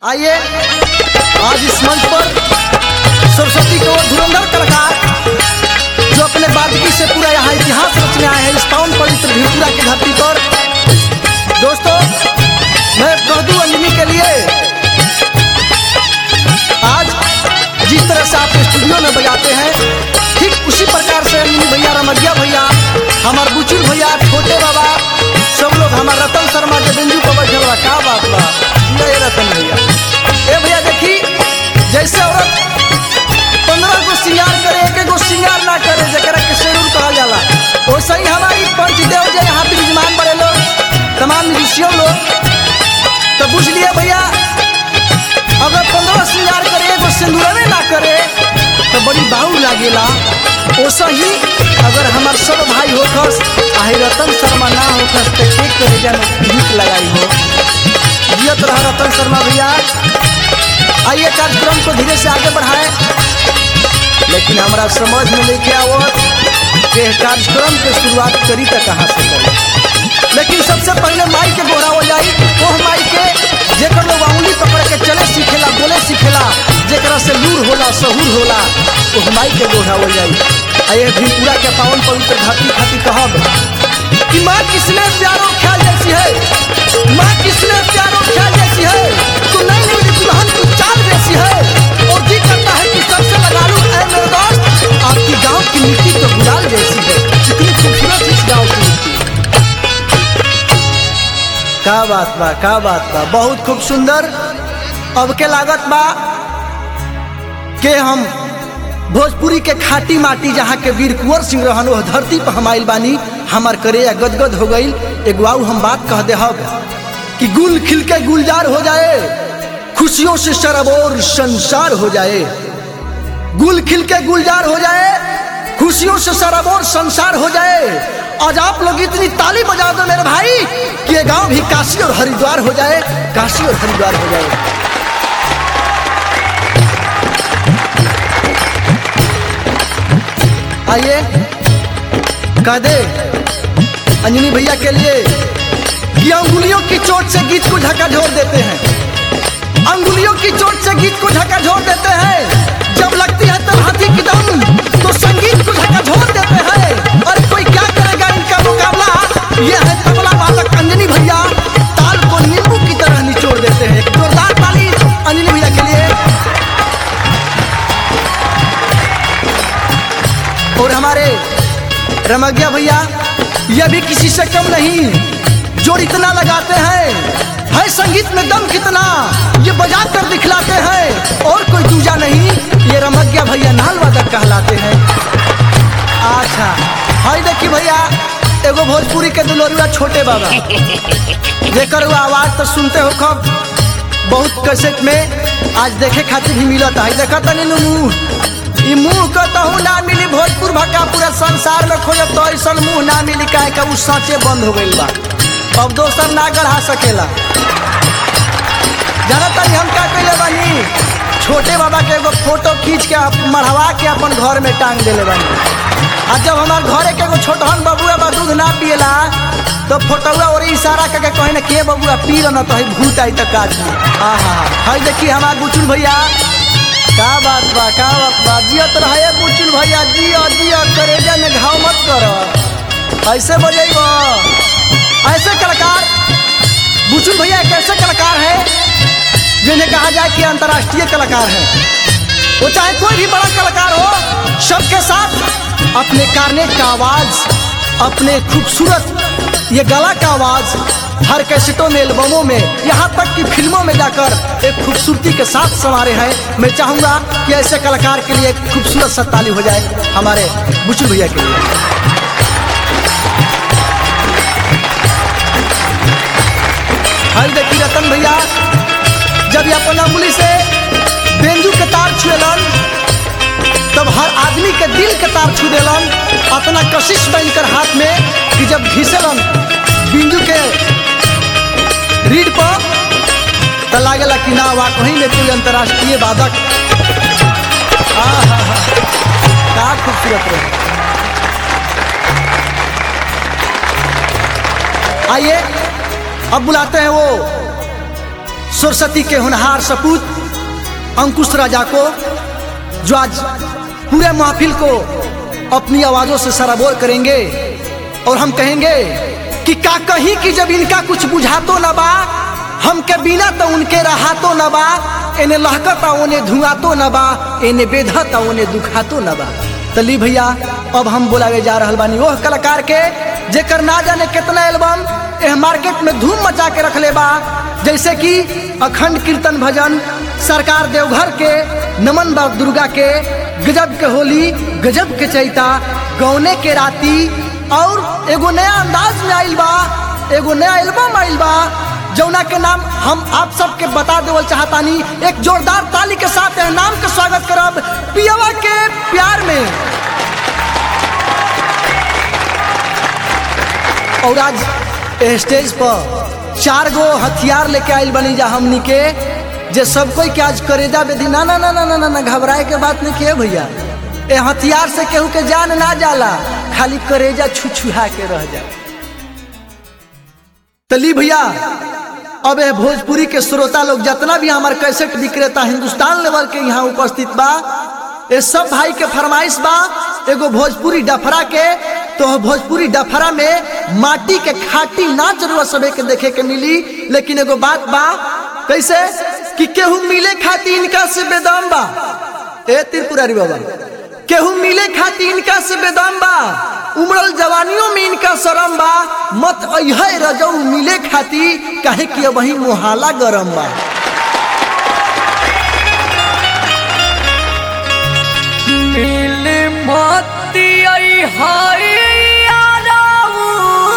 आइए आज इस मंच पर सरस्वती को धुरंधर कलाकार जो अपने बादगी से पूरा यहाँ इतिहास रचने आए हैं इस पावन पवित्र भिलपुरा की धरती पर दोस्तों मैं कह दूं अंजनी के लिए आज जिस तरह से आप स्टूडियो में बजाते हैं ठीक उसी प्रकार से अंजनी भैया रमगिया भैया हमार बुचुल भैया छोटे बाबा सब लोग हमार रतन शर्मा के बिंदु पर बैठल बा का बात बा ये रतन भैया ए भैया देखी जैसे औरत पंद्रह गो श्रृंगार करे एक गो श्रृंगार ना करे जरा के शेरूर कहा जाला वैसे ही हमारी पंचदेव जो यहाँ विराजमान बड़े लोग तमाम म्यूजिशियन लोग तो बुझ लिए भैया अगर पंद्रह श्रृंगार करे एगो सिंदूरवे ना करे तो बड़ी बाहू लागेला वैसा ही अगर हमार सब भाई होखस आही रतन शर्मा ना होखस तो के करे जन गीत लगाई हो जियत रहा रतन शर्मा भैया आइए कार्यक्रम को धीरे से आगे बढ़ाएं लेकिन हमारा समझ में लेके आवत कि कार्यक्रम के शुरुआत करी तो कहाँ से करी लेकिन सबसे पहले माई के गोरा हो जाई वो माई के जेकर लोग उंगली पकड़ के चले सीखेला बोले सीखेला जेकरा से लूर होला सहूर होला वो माई के गोरा हो जाई आये भी पूरा के पावन पवित्र धरती खाती कहब कि माँ किसने प्यारो ख्याल जैसी है माँ किसने प्यारो ख्याल जैसी है तो नहीं मेरी दुल्हन की चाल जैसी है और जी करता है कि सबसे लगा लूं ऐ मेरे दोस्त आपकी गांव की मिट्टी तो गुलाल जैसी है कितनी खूबसूरत इस गांव की मिट्टी का बात बा का बात बा बहुत खूब सुंदर अब के लागत बा के हम भोजपुरी के खाटी माटी जहाँ के वीर कुंवर सिंह रहन वह धरती पर हम आइल बानी हमार करे गदगद हो गई एगो आऊ हम बात कह दे कि गुल खिल के गुलजार हो जाए खुशियों से शरबोर संसार हो जाए गुल खिल के गुलजार हो जाए खुशियों से शरबोर संसार हो जाए आज आप लोग इतनी ताली बजा दो मेरे भाई कि ये गांव भी काशी और हरिद्वार हो जाए काशी और हरिद्वार हो जाए आइए कह दे अंजनी भैया के लिए कि अंगुलियों की चोट से गीत को झकझोर देते हैं अंगुलियों की चोट से गीत को झकझोर देते हैं जब लगती है तब हाथी की दम तो संगीत को झकझोर देते हैं और कोई क्या करेगा इनका मुकाबला यह है तबला बालक अंजनी भैया ताल को नींबू की तरह निचोड़ देते हैं एक जोरदार ताली अंजनी भैया के लिए और हमारे रमगिया भैया यह भी किसी से कम नहीं जो इतना लगाते हैं है संगीत में दम कितना ये बजा कर दिखलाते हैं और कोई दूजा नहीं ये रमगिया भैया नाल वादक कहलाते हैं अच्छा हाय देखी भैया एगो भोजपुरी के दुलोरुआ छोटे बाबा जेकर वो आवाज तो सुनते हो कब बहुत कैसेट में आज देखे खातिर भी मिलता है देखा तनी मुंह ई मुंह का तहु ना मिली भोजपुर भक्का पूरा संसार में खोजब तो ऐसा मुंह ना मिली काहे का उ साँचे बंद हो गई बा अब दोसर ना गढ़ा सकेला जाना तनी हम क्या कैले बानी छोटे बाबा के एगो फोटो खींच के आप मढ़वा के अपन घर में टांग देले बानी आ जब हमार घरे के एगो छोटहन बबुआ बा दूध ना पिएला तो फोटोआ और इशारा करके कहे ना के बबुआ पी लो ना तो ही भूत आई तक काट आहा हाय देखी हमार बुचुल भैया का बात बा का बात बा जियत रहे बुचुल भैया जियो जियो करेजा में घाव मत करो ऐसे बजेब ऐसे कलाकार बुचुल भैया एक ऐसे कलाकार है जिन्हें कहा जाए कि अंतर्राष्ट्रीय कलाकार है वो चाहे कोई भी बड़ा कलाकार हो सबके साथ अपने कार्नेट का आवाज अपने खूबसूरत ये गला का आवाज हर कैसेटों में एल्बमों में यहाँ तक कि फिल्मों में जाकर एक खूबसूरती के साथ संवारे हैं मैं चाहूंगा कि ऐसे कलाकार के लिए एक खूबसूरत सा ताली हो जाए हमारे बुचू भैया के लिए हल देखी रतन भैया जब ये अपन अंगुली से बेंजू के तार छुएलन तब हर आदमी के दिल के तार छू देलन अपना कशिश बन कर हाथ में कि जब घिसेलन बिंजू के रीढ़ पर तो लागेला कि ना वा कहीं में कोई अंतर्राष्ट्रीय वादक का खूबसूरत रहे आइए अब बुलाते हैं वो सरस्वती के होनहार सपूत अंकुश राजा को जो आज पूरे महफिल को अपनी आवाजों से सराबोर करेंगे और हम कहेंगे कि का कहीं कि जब इनका कुछ बुझातो न बा हमके बिना तो उनके रहातो न बा इन्हें लहकता उन्हें धुआतो न बा इन्हें बेधता उन्हें दुखातो न बा तली भैया अब हम बोलावे जा रहल बानी ओह कलाकार के जेकर ना जाने कितना एल्बम एह मार्केट में धूम मचा के रखले बा जैसे कि अखंड कीर्तन भजन सरकार देवघर के नमन बाब दुर्गा के गजब के होली गजब के चैता गौने के राती और एगो नया अंदाज में आइल बा एगो नया एल्बम आइल बा जौना के नाम हम आप सबके बता देवल चाहतानी एक जोरदार ताली के साथ एह नाम के स्वागत करब पियवा के प्यार में और आज एह स्टेज पर चार गो हथियार लेके आइल बनी जा हमनी के जे सब कोई के आज करेजा बेदी ना ना ना ना ना ना, ना घबराए के बात नहीं के भैया ए हथियार से केहू के जान ना जाला खाली करेजा छुछुहा के रह जा तली भैया अब ए भोजपुरी के श्रोता लोग जितना भी हमारे कैसेट विक्रेता हिंदुस्तान लेवल के यहाँ उपस्थित बा ये सब भाई के फरमाइश बा एगो भोजपुरी डफरा के तो भोजपुरी डफरा में माटी के खाटी नाच रुआ सबे के देखे के मिली लेकिन एगो बात बा कैसे कि केहू मिले खाती इनका से बेदम बा ए त्रिपुरारी बाबा केहू मिले खाती इनका से बेदम बा उमड़ल जवानियों में इनका शरम बा मत अहे रजऊ मिले खाती काहे कि वही मुहाला गरम बा मिल मोती आई हाय याराऊ।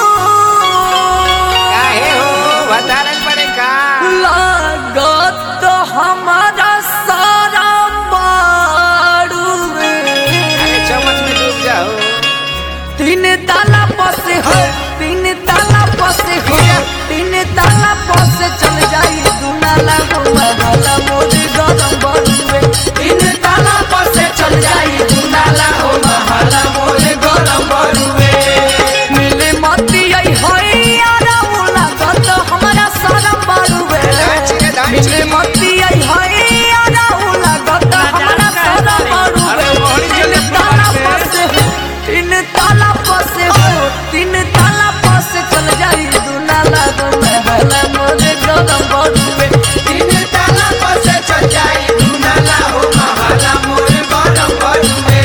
काहे हो बतारन पड़े का लागत हमारा सारा बारू अरे चम्मच में डूब जाओ तीन ताला पसे हो तीन ताला पसे हो तीन ताला पसे चल जाई दुनाला हो महला मोदी गरम बरुए तीन ताला पसे चल जाई दुनाला हो महला मोदी गरम बरुए मिले मती आई होई यारा मुला गत हमारा सारा बरुए नाच के नाच मिले के। मती आई होई यारा मुला गत हमारा सारा बरुए अरे मोहनी तीन जल्दी ताला मार दे। पसे हो तीन ताला पसे हो तीन ताला पसे चल जाई दुनाला गो महला मोरे गरम बरुए तीन ताला पसे चल जाई दुनाला हो महला मोरे गरम बरुए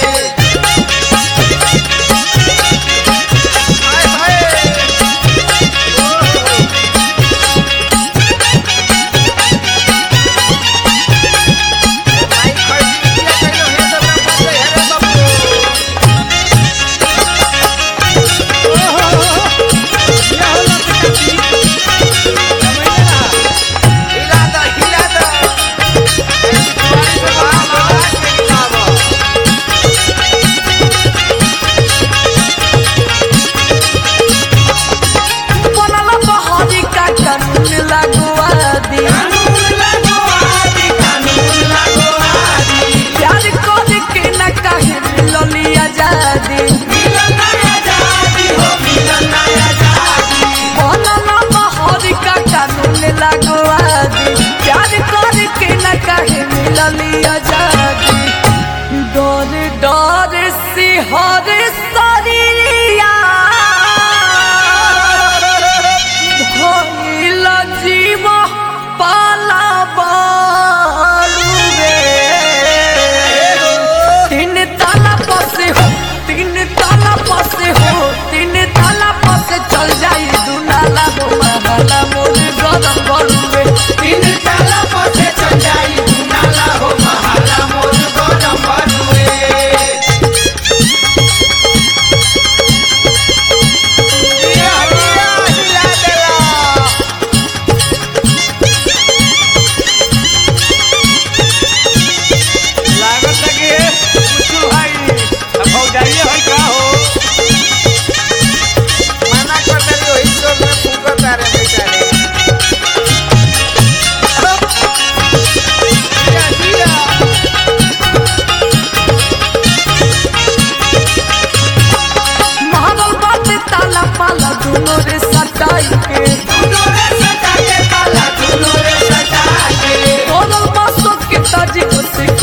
हाय हाय भाई खड़ी किया कहियो हे तो ना पड़े हे बाबू हिला दा हिला दा ऐसी तुम्हारी से बाहर आवाज नहीं आवा बनला बहारी का कानून लगवा दी प्यार कर के न कहे मिलली आजादी बनला बहारी का कानून लगवा दी प्यार कर के न कहे मिलली आजादी डर डर सिहर शरीरिया भइल जीव पाला बालुवे तीन ताला पसे हो तीन ताला पसे हो तीन ताला पसे चल जाई दुनाला हो महला मोर गरम बरुवे तीन ताला पसे चल जाई दुनाला हो महला मोर गरम बरुवे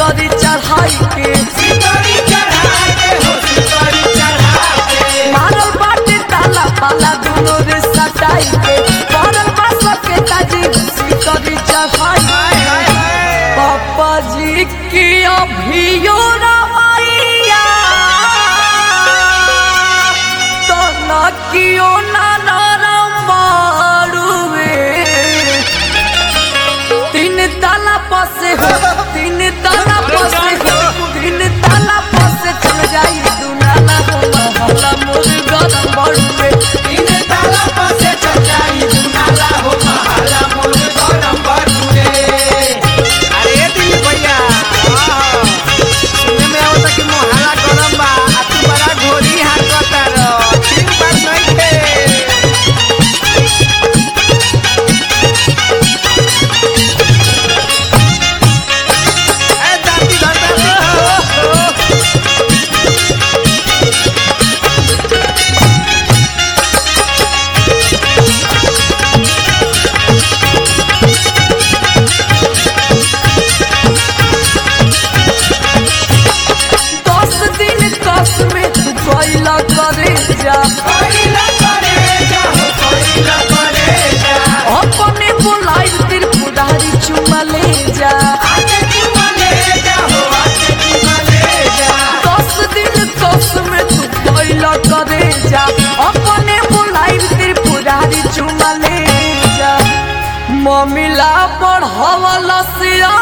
सिकरी चढ़ाई के मारल बाटे ताला पाला दुनो रे सटाई के पड़ल बा सके ताजी सिकरी चढ़ाई पापा जी की अभियो रमैया तो न कियो ना नरम बाड़ुए तीन ताला पसे हो तीन ताला पसे हो तीन ताला पसे चल जाई दुनाला हो महला मोर गरम बड़ुए तीन ताला पसे चल जाई दुनाला हो महला मोर गरम बड़ुए अरे दिलीप भैया हाँ, सुने में आवता कि मोहल्ला गरम बा आ तू बड़ा घोरी हाकता रह ठीक बात नइखे ए जाति धरता दस दिन कस में तू कैला करे जा अपने बुलाई तिर पुदारी चुमा ले जा दस दिन कस में तू कैला करे जा अपने बुलाई तिर पुदारी चुमा ले जा ममिला बढ़ावला से